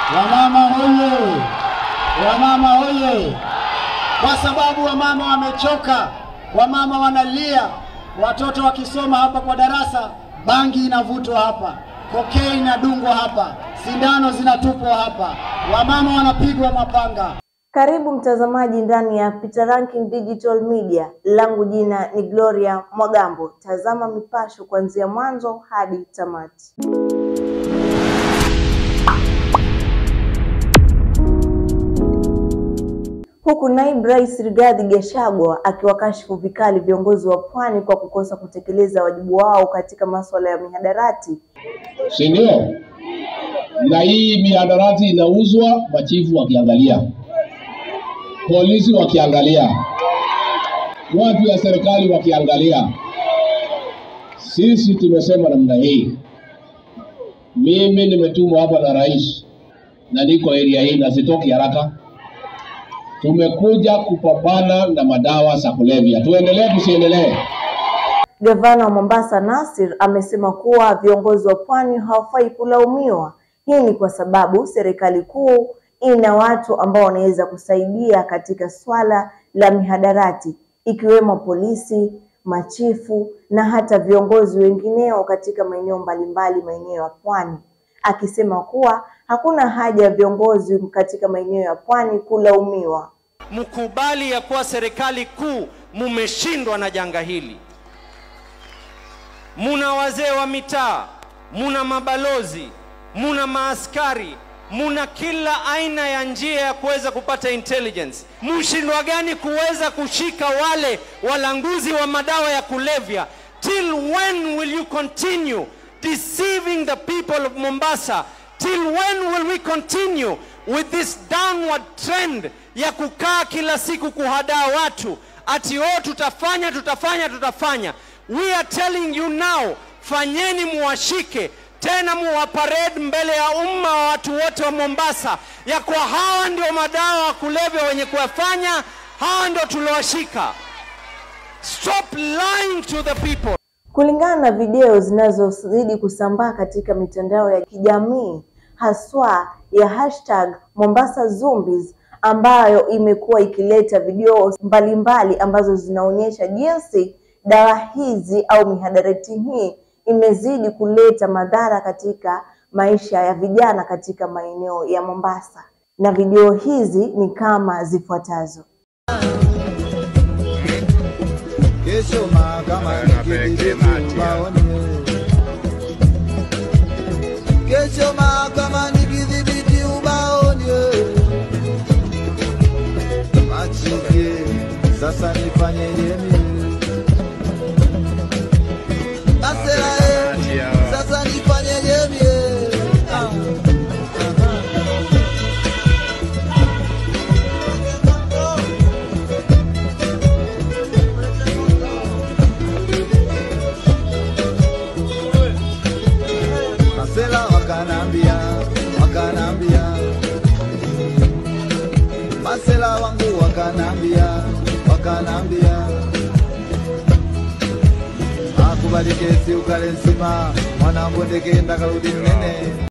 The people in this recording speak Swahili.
Wamama hoye! Wamama hoye! Kwa sababu wamama wamechoka, wamama wanalia, watoto wakisoma hapa kwa darasa, bangi inavutwa hapa, kokei inadungwa hapa, sindano zinatupwa hapa, wamama wanapigwa mapanga. Karibu mtazamaji ndani ya Peter Ranking Digital Media. Langu jina ni Gloria Mwagambo. Tazama mipasho kuanzia mwanzo hadi tamati. Huku naibu rais Rigathi Gachagua akiwakashifu vikali viongozi wa pwani kwa kukosa kutekeleza wajibu wao katika masuala ya mihadarati. si ndio? Na hii mihadarati inauzwa, machifu wakiangalia, polisi wakiangalia, watu ya serikali wakiangalia. Sisi tumesema namna hii. Mimi nimetumwa hapa na rais na niko area hii na sitoki haraka. Tumekuja kupambana na madawa za kulevya. Tuendelee tusiendelee? Gavana wa Mombasa Nasir amesema kuwa viongozi wa pwani hawafai kulaumiwa. Hii ni kwa sababu serikali kuu ina watu ambao wanaweza kusaidia katika swala la mihadarati ikiwemo polisi, machifu na hata viongozi wengineo katika maeneo mbalimbali maeneo ya pwani, akisema kuwa hakuna haja ya viongozi katika maeneo ya pwani kulaumiwa. mkubali ya kuwa serikali kuu mumeshindwa na janga hili. Muna wazee wa mitaa, muna mabalozi, muna maaskari, muna kila aina ya njia ya kuweza kupata intelligence. Mshindwa gani kuweza kushika wale walanguzi wa madawa ya kulevya? Till when will you continue deceiving the people of Mombasa? Till when will we continue with this downward trend ya kukaa kila siku kuhadaa watu ati oh, tutafanya tutafanya tutafanya. We are telling you now, fanyeni muwashike tena muwaparade mbele ya umma wa watu wote wa Mombasa ya kwa hawa ndio madawa wa kulevya wenye kuyafanya, hawa ndio tuliowashika. Stop lying to the people. Kulingana na video zinazozidi kusambaa katika mitandao ya kijamii haswa ya hashtag Mombasa Zombies ambayo imekuwa ikileta video mbalimbali ambazo zinaonyesha jinsi dawa hizi au mihadarati hii imezidi kuleta madhara katika maisha ya vijana katika maeneo ya Mombasa, na video hizi ni kama zifuatazo. Kesho mahakama nikidhibiti ubaoni. Kesho mahakama nikidhibiti ubaoni. Machike, sasa nifanyeje mimi? Asela eh, sasa nifanyeje mimi? Ah. Masela wakanambia, wakanambia, masela wangu wakanambia, wakanambia, akubali kesi ukale nsima, mwanangu ndekenda karudi mnene.